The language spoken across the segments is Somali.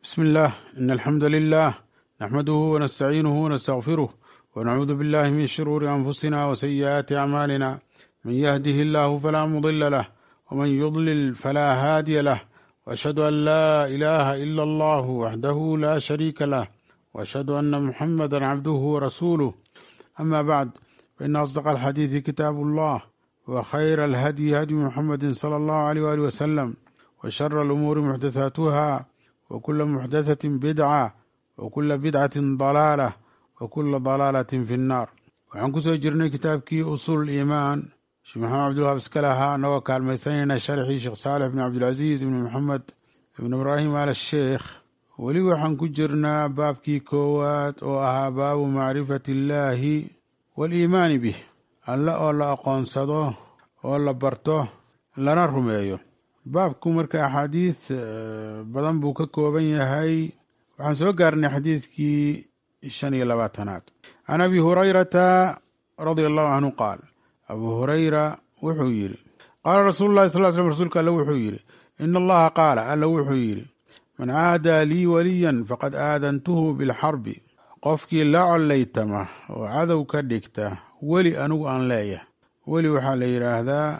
بسم الله إن الحمد لله نحمده ونستعينه ونستغفره ونعوذ بالله من شرور أنفسنا وسيئات أعمالنا من يهده الله فلا مضل له ومن يضلل فلا هادي له وأشهد أن لا إله إلا الله وحده لا شريك له وأشهد أن محمدا عبده ورسوله أما بعد فإن أصدق الحديث كتاب الله وخير الهدي هدي محمد صلى الله عليه وآله وسلم وشر الأمور محدثاتها وكل محدثة بدعة وكل بدعة ضلالة وكل ضلالة في النار waxaan kusoo jirnay kitaabkii usuul iimaan sheekh maxamed cabdulwahab iska lahaa anagoo kaalmaysanayna sharxii sheekh saalex ibn cabdilcasiis ibn maxamed ibn ibraahim al sheekh weli waxaan ku jirnaa baabkii koowaad oo ahaa baabu macrifati illaahi waaliimaani bih alle oo la aqoonsado oo la barto lana rumeeyo baabku marka axaadiis badan buu ka kooban yahay waxaan soo gaarnay xadiidkii shan iyo labaatanaad can abi hurayrata radia allahu canhu qaal abuu hurayra wuxuu yidhi qaala rasuulu llahi sal slm rsulka alle wuxuu yidhi ina allaha qaala alla wuxuu yidhi man caadaa lii waliyan faqad aadantuhu bilxarbi qofkii la collaytama oo cadow ka dhigta weli anigu aan leeyahay weli waxaa la yidhaahdaa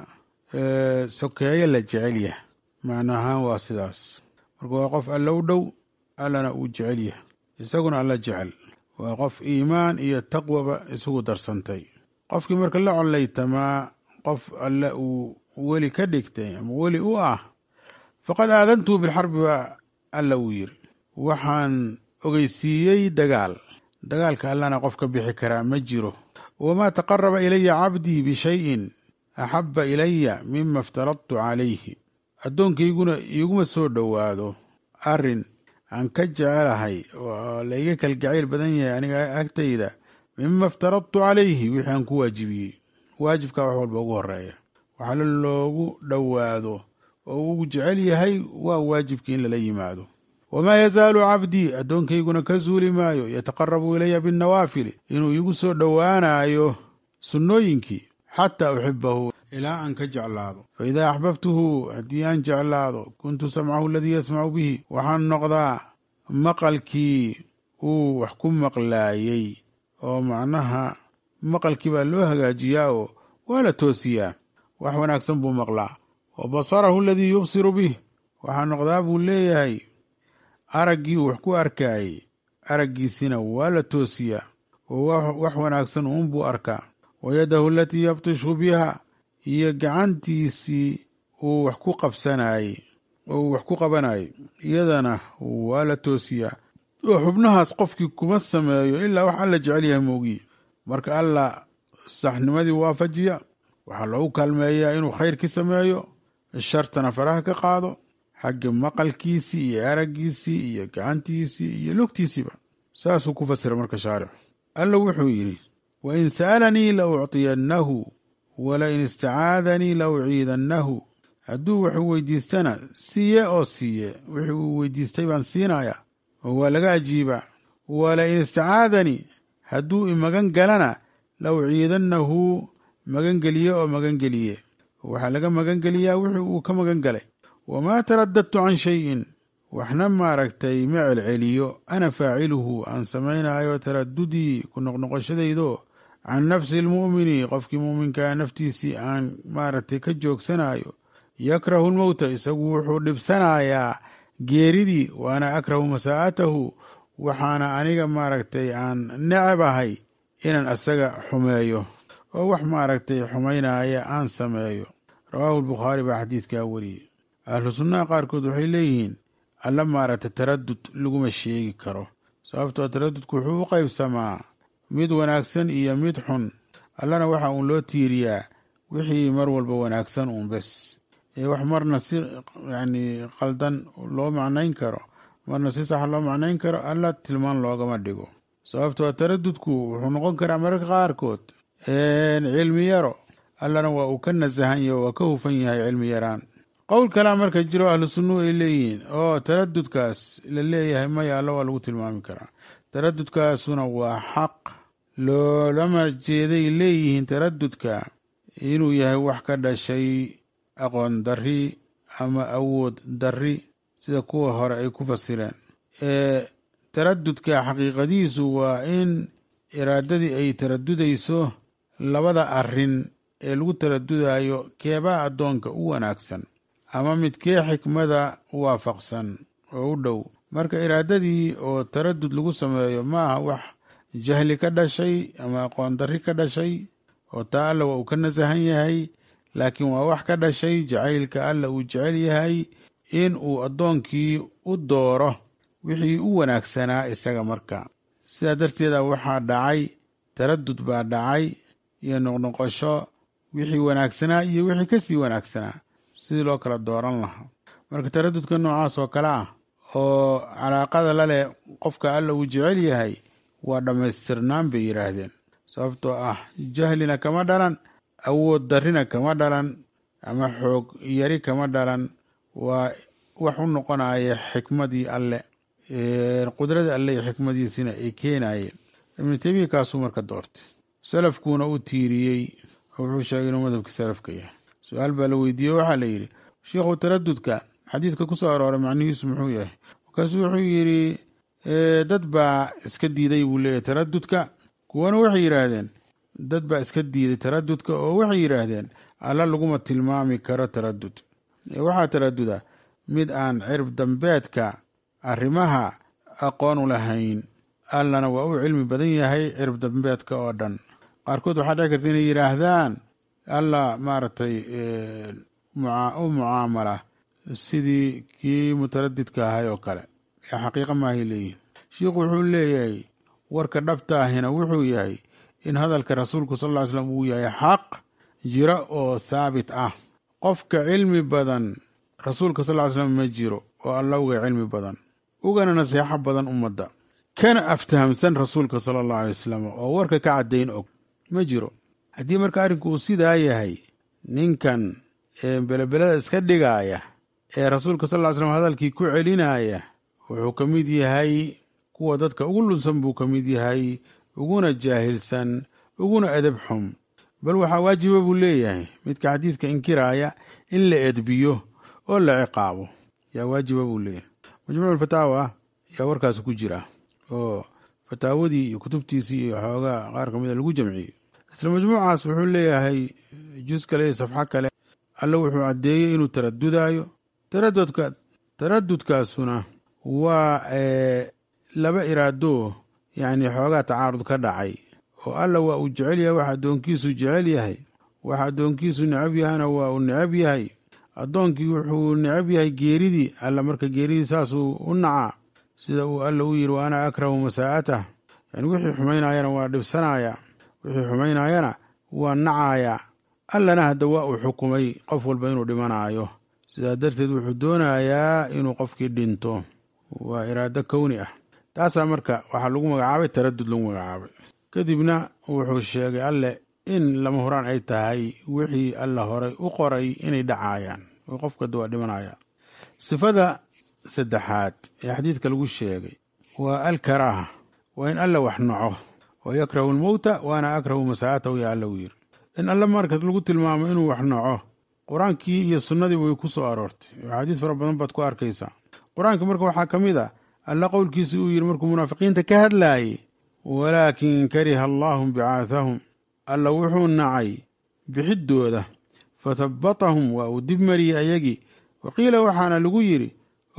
sokeeye la jecel yah macnaahaan waa sidaas marka waa qof alla u dhow allana uu jecel yahay isaguna alla jecel waa qof iimaan iyo taqwaba isugu darsantay qofkii marka la collaytamaa qof alle uu weli ka dhigtay ama weli u ah faqad aadantuhu bilxarbi baa alla uu yiri waxaan ogeysiiyey dagaal dagaalka allana qof ka bixi karaa ma jiro wamaa taqaraba ilaya cabdii bishayin axabba ilaya mima iftaradtu calayhi addoonkayguna iiguma soo dhowaado arrin aan ka jecelahay oo la iga kalgacayl badan yahay aniga agtayda mima iftaradtu calayhi wixii aan ku waajibiyey waajibkaa wax walba ugu horeeya waxaala loogu dhowaado oo ugu jecel yahay waa waajibkii in lala yimaado wamaa yazaalu cabdii addoonkayguna ka suuli maayo yataqarabu ilaya binnawaafili inuu iigu soo dhowaanayo sunnooyinkii xataa uxibahu ilaa aan ka jeclaado fa idaa axbabtuhu haddii aan jeclaado kuntu samcahu aladii yasmacu bihi waxaan noqdaa maqalkii uu wax ku maqlaayey oo macnaha maqalkii baa loo hagaajiyaa oo waa la toosiyaa wax wanaagsan buu maqlaa wa basarahu aladii yubsiru bih waxaa noqdaa buu leeyahay araggii uu wax ku arkaayey araggiisina waa la toosiyaa oo wax wanaagsan uunbuu arkaa wa yadahu alatii yabtishu biha iyo gacantiisii uu wax ku qabsanayey oo uu wax ku qabanayay iyadana waa la toosiyaa oo xubnahaas qofkii kuma sameeyo ilaa wax alla jecel yahay moogiye marka alla saxnimadii waafajiya waxaa loogu kaalmeeyaa inuu khayrkii sameeyo shartana faraha ka qaado xagga maqalkiisii iyo araggiisii iyo gacantiisii iyo lugtiisiiba saasuu ku fasira marka shaarix alla wuxuu yidhi wain sa'alanii la ucطiyannahu walain istacaadanii la uciidannahu hadduu wuxuu weydiistana siiye oo siiye wixii uu weydiistay baan siinayaa oo waa laga ajiibaa walain istacaadanii hadduu imagan galana la uciidannahu magangeliye oo magangeliye waxaa laga magangeliyaa wixii uu ka magan galay wamaa taradadtu can shayin waxna maaragtay ma celceliyo ana faaciluhu aan samaynaayo taradudii ku noqnoqoshadaydo can nafsi almu'mini qofkii muuminkaa naftiisii aan maaragtay ka joogsanayo yakrahu lmowta isagu wuxuu dhibsanayaa geeridii waana akrahu masaa'atahu waxaana aniga maaragtay aan necab ahay inaan asaga xumeeyo oo wax maaragtay xumaynaya aan sameeyo rawaahu lbukhaari baa xadiidkaa wariyey ahlu sunnaha qaarkood waxay leeyihiin alla maaragtay taradud laguma sheegi karo sababtoo taradudku wuxuu u qaybsamaa mid wanaagsan iyo mid xun allana waxa uun loo tiiriyaa wixii mar walba wanaagsan uun bes ee wax marna si yacni qaldan loo macnayn karo marna si sax loo macnayn karo alla tilmaan loogama dhigo sababtoo taradudku wuxuu noqon karaa mararka qaarkood cilmi yaro allana waa uu ka nasahan yaho waa ka hufan yahay cilmi yaraan qowl kalea marka jiro ahlu sunnuhu ay leeyihiin oo taradudkaas la leeyahay maya alla waa lagu tilmaami karaa taradudkaasuna waa xaq loolama jeeday leeyihiin taradudka inuu yahay wax ka dhashay aqoon darri ama awood darri sida kuwa hore ay ku fasireen taradudka xaqiiqadiisu waa in iraadadii ay taradudayso labada arin ee lagu taradudayo keebaa addoonka u wanaagsan ama midkee xikmada waafaqsan oo u dhow marka iraadadii oo taradud lagu sameeyo maaha wax jahli ka dhashay ama aqoon darri ka dhashay oo taa alla waa uu ka nasahan yahay laakiin waa wax ka dhashay jacaylka alla uu jecel yahay in uu addoonkii u dooro wixii u wanaagsanaa isaga marka sidaa darteeda waxaa dhacay taradud baa dhacay iyo noqnoqosho wixii wanaagsanaa iyo wixii kasii wanaagsanaa sidii loo kala dooran lahaa marka taradudka noocaas oo kale ah oo calaaqada la leh qofka alla uu jecel yahay waa dhammaystirnaan bay yidhaahdeen sababtoo ah jahlina kama dhalan awood darrina kama dhalan ama xoog yari kama dhalan waa wax u noqonaya xikmadii alle qudradii alle iyo xikmadiisina ay keenayeen ibnu teymiya kaasuu marka doortay salafkuuna u tiiriyey oo wuxuu sheegay inuu madhabkii salafka yahay su-aal baa la weydiiyey waxaa la yidhi sheikhu taradudka xadiidka ku soo arooray macnihiisu muxuu yahay markaasuu wuxuu yidhi dad baa iska diiday buu leeyahy taradudka kuwana waxay yidhaahdeen dad baa iska diiday taradudka oo waxay yidhaahdeen alla laguma tilmaami karo taradud waxaa taraduda mid aan cirib dambeedka arrimaha aqoon u lahayn allana waa u cilmi badan yahay cirib dambeedka oo dhan qaarkood waxaa dhici karta inay yidhaahdaan alla maaragtay u mucaamala sidii kii mutaradidka ahay oo kale ee xaqiiqa maahay leeyihin shiikhu wuxuu leeyahay warka dhabtaahina wuxuu yahay in hadalka rasuulku sal ll ly slam uu yahay xaq jiro oo saabit ah qofka cilmi badan rasuulka sal ly slam ma jiro oo alla uga cilmi badan ugana naseexo badan ummadda kana aftahamsan rasuulka sala allahu alay wasalam oo warka ka caddayn og ma jiro haddii marka arrinku uu sidaa yahay ninkan ee belebelada iska dhigaaya ee rasuulka sal ly slam hadalkii ku celinaya wuxuu ka mid yahay kuwa dadka ugu lunsan buu ka mid yahay uguna jaahilsan uguna edeb xum bal waxaa waajiba buu leeyahay midka xadiidka inkiraaya in la edbiyo oo la ciqaabo yaa waajiba buu leeyahay majmuuculfataawa yaa warkaasi ku jira oo fataawadii iyo kutubtiisii iyo xoogaa qaar ka mida lagu jamciyey isla majmuucaas wuxuu leeyahay jus kale iyo safxo kale alle wuxuu caddeeyey inuu taradudayo taradudka taradudkaasuna waa laba iraado yacni xoogaa tacaarud ka dhacay oo alla waa uu jecel yahay wax addoonkiisu jecel yahay wax addoonkiisu necab yahana waa uu necab yahay addoonkii wuxuu necab yahay geeridii alla marka geeridii saasuu u nacaa sida uu alla u yidhi wa ana akrahu masaa'atah yani wixii xumaynayana waa dhibsanaya wixii xumaynayana waa nacaaya allana hadda waa uu xukumay qof walba inuu dhimanaayo sidaa darteed wuxuu doonayaa inuu qofkii dhinto waa iraado kowni ah taasaa marka waxaa lagu magacaabay taradud lagu magacaabay kadibna wuxuu sheegay alle in lama huraan ay tahay wixii alla horay u qoray inay dhacaayaan oo qofkada waa dhimanaya sifada saddexaad ee xadiidka lagu sheegay waa alkaraaha waa in alla wax naco wa yakrahu almowta waana akrahu masaa'atahu yaa alla u yiri in alle marka lagu tilmaamo inuu wax naco qur-aankii iyo sunnadii way ku soo aroortay axaadiis fara badan baad ku arkaysaa qur-aanka marka waxaa ka mid a alla qowlkiisa uu yidhi markuu munaafiqiinta ka hadlaayey walaakin kariha allaahum bicaahahum alla wuxuu nacay bixiddooda fathabbatahum waa uu dib mariyey ayagii wa qiila waxaana lagu yidhi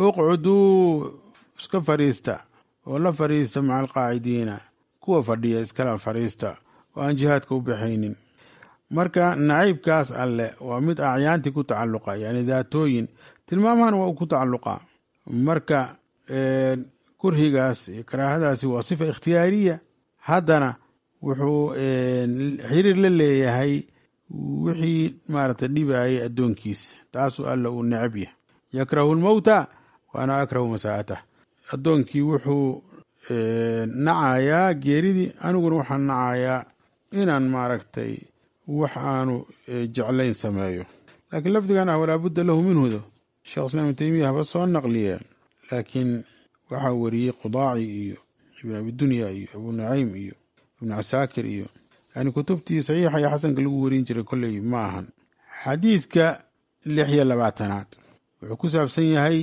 uqcuduu iska fadhiista oo la fadhiista maca alqaacidiina kuwa fadhiya iskala fadhiista oo aan jihaadka u baxaynin marka nacaybkaas alle waa mid acyaantii ku tacalluqa yani daatooyin tilmaamahana waa uu ku tacalluqa marka kurhigaas iyo karaahadaasi waa sifa ikhtiyaariya haddana wuxuu xiriir la leeyahay wixii maaragtay dhibayay addoonkiisa taasuu alla uu necab yahay yakrahu lmowta waana akrahu masaa'atah addoonkii wuxuu nacayaa geeridii aniguna waxaan nacayaa inaan maaragtay wax aanu jeclayn sameeyo laakiin lafdigan ah walaabudda lahu minhudo sheekh islaam ibn teymiya haba soo naqliyeen laakiin waxaa wariyey qudaaci iyo ibn abidunya iyo abu naciim iyo ibnu casaakir iyo yani kutubtii saxiixa iyo xasanka lagu warin jiray kolley ma ahan xadiidka lix iyo labaatanaad wuxuu ku saabsan yahay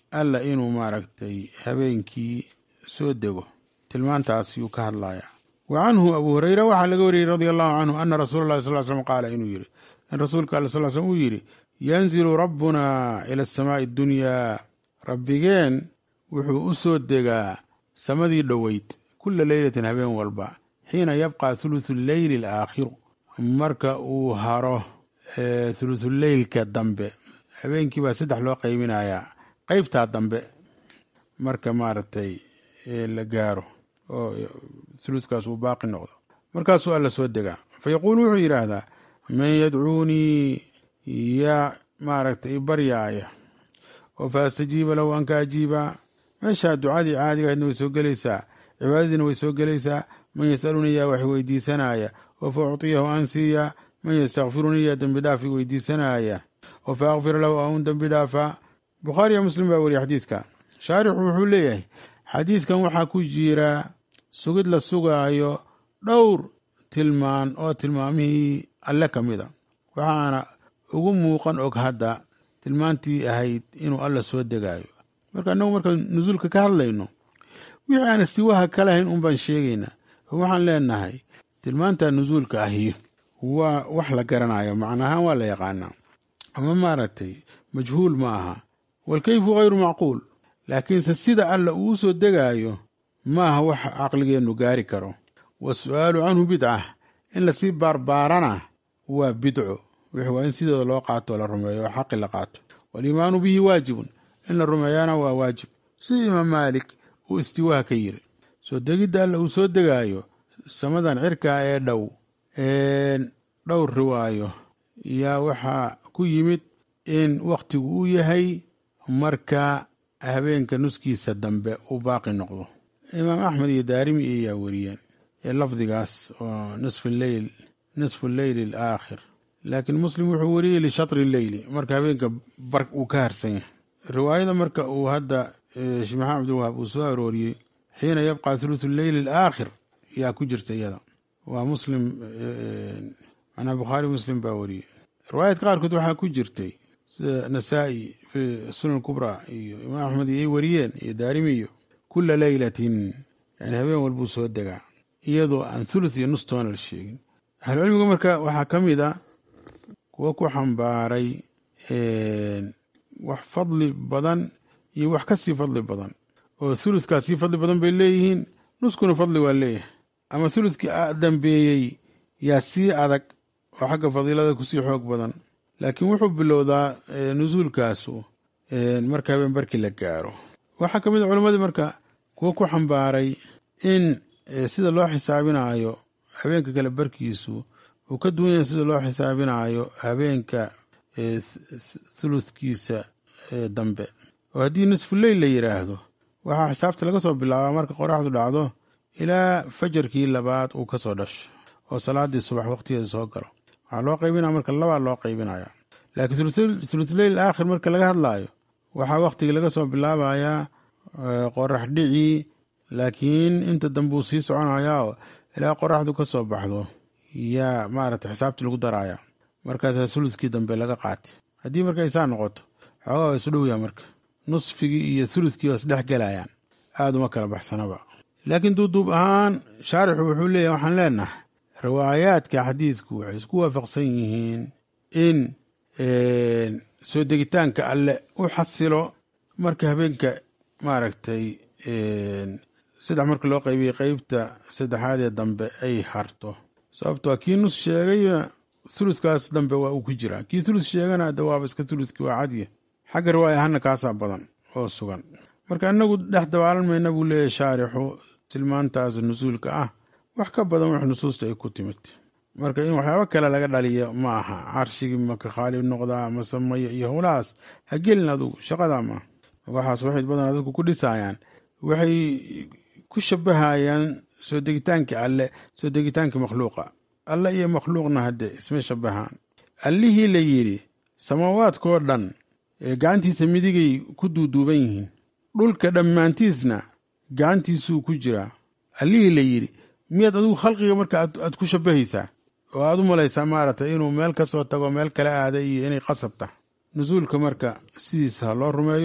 alla inuu maaragtay habeenkii soo dego tilmaantaas yuu ka hadlayaa wa canhu abu hureyra waxaa laga wariyey radia allahu canhu ana rasuula llahi sal slm qaala inuu yidhi in rasuulka alla sal slm uu yidhi yanzilu rabbuna ila asamaai addunyaa rabbigeen wuxuu u soo degaa samadii dhoweyd kula leylatin habeen walba xiina yabqa thuluthu leyli alaakhiru marka uu haro thuluthuleylka dambe habeenkii baa saddex loo qaybinayaa qeybtaa dambe marka maaragtay la gaaro oo thuluthkaas uu baaqi noqdo markaasuu alla soo degaa fa yaquulu wuxuu yidhaahdaa man yadcuunii yaa maaragtay ibaryaaya oo fa astajiiba lahu an ka ajiibaa meeshaa ducadii caadigahaydna way soo gelaysaa cibaadadiina way soo gelaysaa man yasalunii yaa wax weydiisanaya oo fa uctiyahu aan siiyaa man yastakfirunii yaa dembi dhaaf weydiisanaya oo fa akfir lahu aan dembi dhaafaa bukhaariya muslim baa weriye xadiidka shaarixu wuxuu leeyahay xadiidkan waxaa ku jira sugid la sugaayo dhowr tilmaan oo tilmaamihii alle ka mid a waxaana ugu muuqan og hadda tilmaantii ahayd inuu alla soo degaayo marka annagu markaan nusuulka ka hadlayno wixii aan istiwaaha ka lahayn un baan sheegaynaa oo waxaan leenahay tilmaanta nusuulka ahi waa wax la garanayo macnaahaan waa la yaqaanaa ama maaragtay majhuul ma aha walkayfu hayru macquul laakiinse sida alla uu soo degaayo maaha wax caqligeennu gaari karo waasu'aalu canhu bidca in lasii baarbaarana waa bidco wix waa in sidooda loo qaato la rumeeyo oo xaqi la qaato waaliimaanu bihi waajibun in la rumeeyana waa waajib sida imaam maalik uu istiwaaha ka yiri soo degidda alla uu soo degaayo samadan cirkaa ee dhow dhowr riwaayo yaa waxaa ku yimid in wakhtigu uu yahay marka habeenka nuskiisa dambe uu baaqi noqdo imaam axmed iyo daarimi iyaa wariyeen ee lafdigaas oo nisfu leyl nisfu leyli alaakhir laakiin muslim wuxuu wariyey lishatri leyli marka habeenka bar uu ka harsan yahay riwaayada marka uu hadda sheekh maxamed abdulwahaab uu soo arooriyey xiina yabqa thuluthu leyli alaakhir yaa ku jirta iyada waa muslim macnaa bukhaari muslim baa wariyey riwaayadka qaarkood waxaa ku jirtay sida nasaa-i fi sunan kubra iyo imaam axmed iyo ay wariyeen iyo daarimi iyo kula leylatin yani habeen walbuu soo degaa iyadoo aan thuluth iyo nus toona la sheegin ahlucilmiga marka waxaa ka mid a kuwa ku xambaaray wax fadli badan iyo wax ka sii fadli badan oo thuluthkaa sii fadli badan bay leeyihiin nuskuna fadli waa leeyahay ama thuluthkii dambeeyey yaa sii adag oo xagga fadiilada kusii xoog badan laakiin wuxuu bilowdaa nusuulkaasu marka habeen barkii la gaaro waxaa ka mid a culammadii marka kuwa ku xambaaray in sida loo xisaabinaayo habeenka kale barkiisu uu ka duwan yahay sida loo xisaabinaayo habeenka thuluthkiisa dambe oo haddii nisfu leyl la yidhaahdo waxaa xisaabta laga soo bilaabaa marka qoraxdu dhacdo ilaa fajarkii labaad uu ka soo dhasho oo salaadii subax waqtigeeda soo galo waxaa loo qaybinaya marka labaa loo qaybinaya laakiin thulutleyl aakhir marka laga hadlaayo waxaa waqtigii laga soo bilaabayaa qorax dhicii laakiin inta dambe uu sii soconayaa oo ilaa qoraxdu ka soo baxdo yaa maaragtay xisaabtii lagu daraya markaasaa thuluthkii dambe laga qaatay haddii marka ay saa noqoto xoogaa waa isu dhowyaa marka nusfigii iyo thuluthkii waa isdhex gelayaan aada uma kala baxsanaba laakiin duuduub ahaan shaarixu wuxuu leeyahy waxaan leenahay riwaayaadka xadiidku waxay isku waafaqsan yihiin in soo degitaanka alle u xasilo marka habeenka maaragtay saddex marka loo qaybiyey qeybta saddexaad ee dambe ay harto sababtoo kii nus sheegay thuluthkaas dambe waa uu ku jiraa kii thuluth sheegana de waaba iska thuluthki waa cadya xagga riwaaya ahaana kaasaa badan oo sugan marka inagu dhex dabaalan mayna buu leeyahy shaarixu tilmaantaas nusuulka ah wax ka badan wax nusuusta ay ku timid marka in waxyaabo kale laga dhaliyo ma aha carshigii maka khaalib noqdaa masamaya iyo howlahaas ha gelin adugu shaqadaa maaha waxaas waxay badanaa dadku ku dhisaayaan waxay ku shabahayaan soo degitaankii alle soo degitaankii makhluuqa alle iyo makhluuqna hadde isma shabahaan allihii la yidhi samaawaadkoo dhan ee gacantiisa midigay ku duuduuban yihiin dhulka dhammaantiisna gacantiisuu ku jiraa allihii la yidhi miyaad adigu khalqiga marka aad ku shabahaysaa oo aad u malaysaa maaragtay inuu meel ka soo tago meel kala aada iyo inay qasab tahay nusuulka marka sidiisa ha loo rumeeyo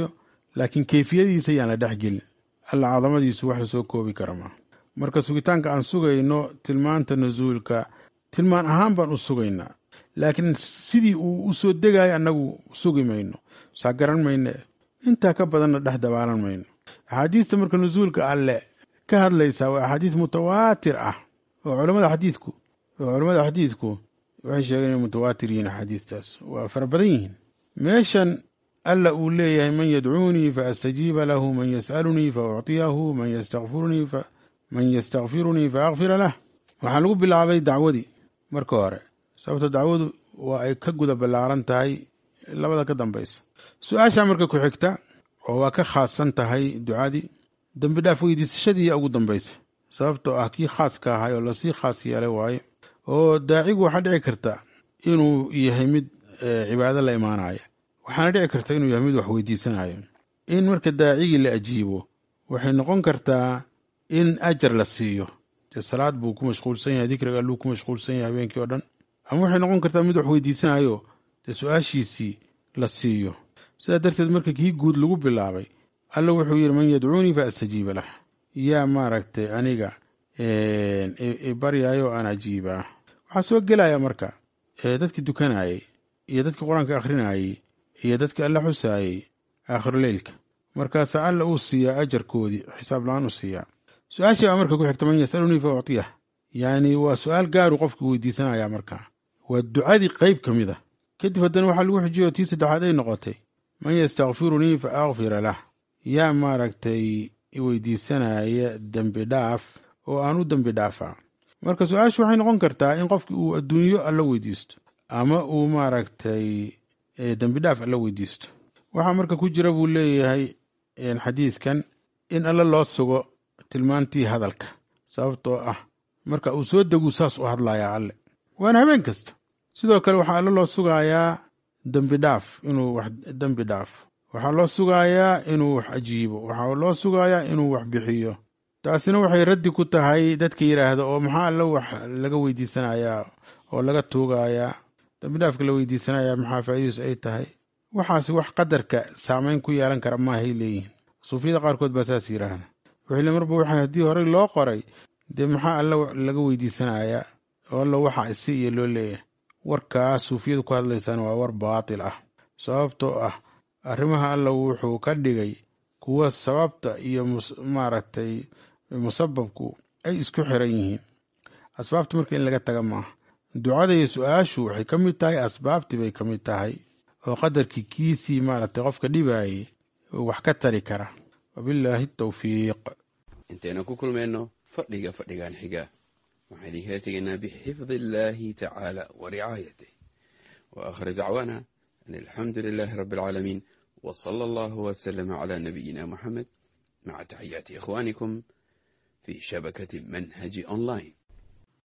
laakiin keyfiyadiisa yaan la dhexgelin alla cadamadiisu wax lasoo koobi kara maaha marka sugitaanka aan sugayno tilmaanta nusuulka tilmaan ahaan baan u sugaynaa laakiin sidii uu u soo degayo annagu sugi mayno saa garan mayne intaa ka badanna dhex dabaalan mayno axaadiista marka nusuulka alle ka hadlaysaa waa axaadiis mutawaatir ah oo culamada xadiidku oo culammada xadiidku waxay sheegeen inay mutawaatir yihiin axaadiistaas waa fara badan yihiin meeshan alla uu leeyahay man yadcuunii fa astajiiba lahu man yas'alunii fa uctiyahu man yastakfirunii fa man yastakfirunii fa akfira lah waxaa lagu bilaabay dacwadii marka hore sababta dacwadu waa ay ka guda ballaaran tahay labada ka dambaysa su-aashaa marka ku xigta oo waa ka khaasan tahay ducadii dembi dhaaf weydiisashadii ugu dambaysa sababtoo ah kii khaaska ahay oo lasii khaas yeelay waaye oo daacigu waxaa dhici karta inuu yahay mid cibaado la imaanaya waxaana dhici karta inuu yahay mid wax weydiisanayo in marka daacigii la ajiibo waxay noqon kartaa in ajar la siiyo dee salaad buu ku mashquulsan yahay dikriga alluu ku mashquulsan yahay habeenkii oo dhan ama waxay noqon kartaa mid wax weydiisanayo dee su-aashiisii la siiyo sidaa darteed marka kii guud lagu bilaabay alla wuxuu yidhi man yadcuunii fa astajiiba lah yaa maaragtay aniga baryaayo aan ajiibaa waxaa soo gelaya marka dadkii dukanayey iyo dadkii qur-aanka akhrinayey iyo dadkii alla xusaayey aakhiruleylka markaasaa alla uu siiyaa ajarkoodii xisaab la-aan u siiyaa su-aashii baa marka ku xigta man yasalunii fa uctiyah yacni waa su-aal gaaru qofkii weydiisanaya markaa waa ducadii qeyb ka mid a kadib haddana waxaa lagu xujiyo tii saddexaad ay noqotay man yastakfirunii fa akfira lah yaa maaragtay weydiisanaya dembi dhaaf oo aan u dembi dhaafaa marka su-aashu waxay noqon kartaa in qofki uu adduunyo alla weydiisto ama uu maaragtay dembi dhaaf alla weydiisto waxaa marka ku jira buu leeyahay xadiidkan in alla loo sugo tilmaantii hadalka sababtoo ah marka uu soo deguu saas u hadlayaa alle waana habeen kasta sidoo kale waxaa alla loo sugayaa dembi dhaaf inuu wax dembi dhaafo waxaa loo sugayaa inuu wax ajiibo waxaa loo sugayaa inuu wax bixiyo taasina waxay raddi ku tahay dadka yidhaahda oo maxaa alla wax laga weydiisanayaa oo laga tuugayaa dambidhaafka la weydiisanayaa maxaa faa'iidus ay tahay waxaasi wax qadarka saamayn ku yeelan kara maahay leeyihiin suufiyada qaarkood baa saas yidhaahda wuxuu le marba waxa haddii horey loo qoray dee maxaa alla laga weydiisanayaa oo alla waxa isi iyo loo leeyahay warkaas suufiyadu ku hadlaysaan waa war baatil ah sababtoo ah arrimaha alla wuxuu ka dhigay kuwa sababta iyo maaragtay musababku ay isku xiran yihiin asbaabta marka in laga taga maaha ducada iyo su-aashu waxay ka mid tahay asbaabtii bay ka mid tahay oo qadarkii kiisii maaragtay qofka dhibaayay wax ka tari kara wabillaahi tawfiiq intaynu ku kulmayno fadhiga fadhigan xiga waxaan idinkala tegaynaa bixifdi illaahi tacaala wa ricaayatih wa aakhir dacwaana an alxamdu lilaahi rabbi alcaalamiin w sala allahu wslama cla nabiyina muxamed maca taxiyaati ikhwaanikum fi shabakati manhaji online